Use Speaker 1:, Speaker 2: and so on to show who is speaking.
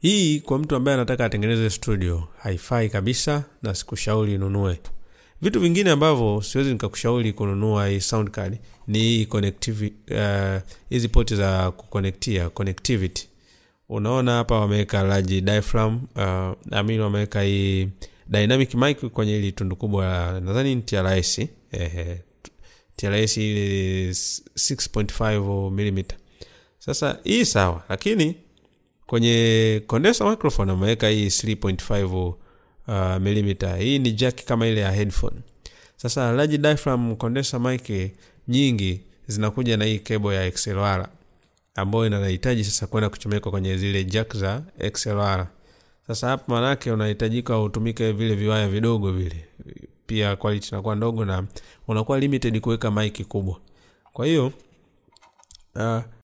Speaker 1: hii kwa mtu ambaye anataka atengeneze studio haifai kabisa na sikushauri inunue vitu vingine ambavyo siwezi nikakushauri kununua hii sound card ni hii connectivi- uh, hizi poti za kuconnectia connectivity unaona hapa wameweka large diaphragm uh, amin wameweka hii dynamic mic kwenye hili tundu kubwa la- nadhani ni TRS ehe TRS ile 6.5 mm sasa hii sawa lakini kwenye condenser microphone ameweka hii 3.5 uh, mm hii ni jack kama ile ya headphone sasa large diaphragm condenser mic nyingi zinakuja na hii cable ya XLR ambayo inahitaji sasa kwenda kuchomekwa kwenye zile jack za XLR sasa hapa manake unahitajika utumike vile viwaya vidogo vile pia quality inakuwa ndogo na unakuwa limited kuweka mic kubwa kwa hiyo uh,